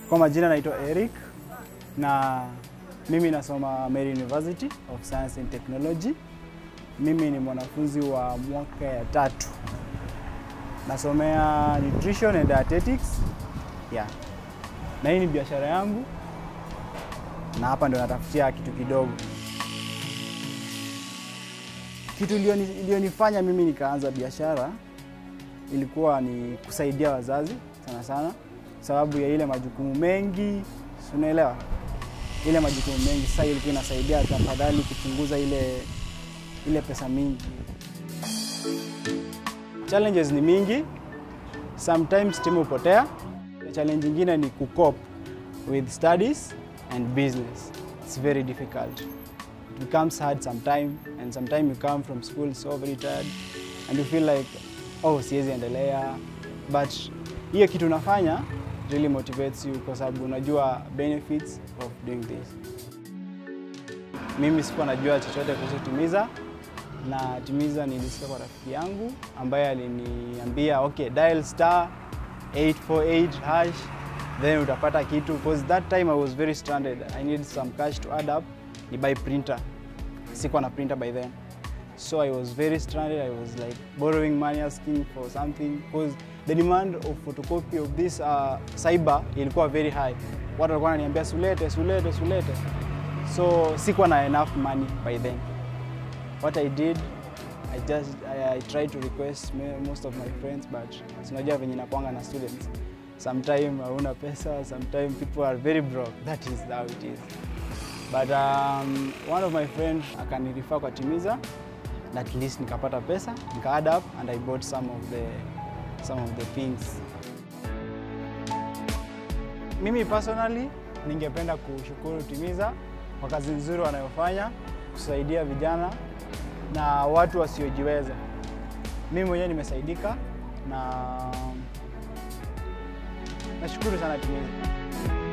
Kwa majina naitwa Eric na mimi nasoma Meru University of Science and Technology. Mimi ni mwanafunzi wa mwaka ya tatu, nasomea nutrition and dietetics yeah. Na hii ni biashara yangu, na hapa ndo natafutia kitu kidogo. Kitu ilioni- ilionifanya mimi nikaanza biashara ilikuwa ni kusaidia wazazi sana sana, sababu ya ile majukumu mengi, si unaelewa, ile majukumu mengi. Sasa ilikuwa inasaidia tafadhali kupunguza ile ile pesa mingi. Challenges ni mingi, sometimes timu hupotea. Challenge nyingine ni kucope with studies and business. It's very difficult. It becomes hard sometime and sometime you come from school so very tired and you feel like oh, siwezi endelea, but hiyo kitu unafanya really motivates you kwa sababu unajua benefits of doing this. Mimi sikuwa najua chochote kuhusu Timiza na Timiza nilisikia kwa rafiki yangu ambaye aliniambia okay, dial star 848 hash then utapata kitu because that time I was very stranded. I need some cash to add up ni buy printer. Sikuwa na printer by then. So I was very stranded. I was like borrowing money, asking for something because the demand of photocopy of this uh, cyber ilikuwa very high. Watu walikuwa wananiambia sulete, sulete, sulete. So sikuwa na enough money by then. What I did, I just I, I tried to request me- most of my friends but sinajua venye nakwanga na students. Sometime hauna pesa, sometime people are very broke. That is how it is. But um, one of my friends akanirifa kwa Timiza na at least nikapata pesa, nika add up and I bought some of the some of the things. Mimi personally ningependa kushukuru Timiza kwa kazi nzuri wanayofanya kusaidia vijana na watu wasiojiweza. Mimi mwenyewe nimesaidika na nashukuru sana Timiza.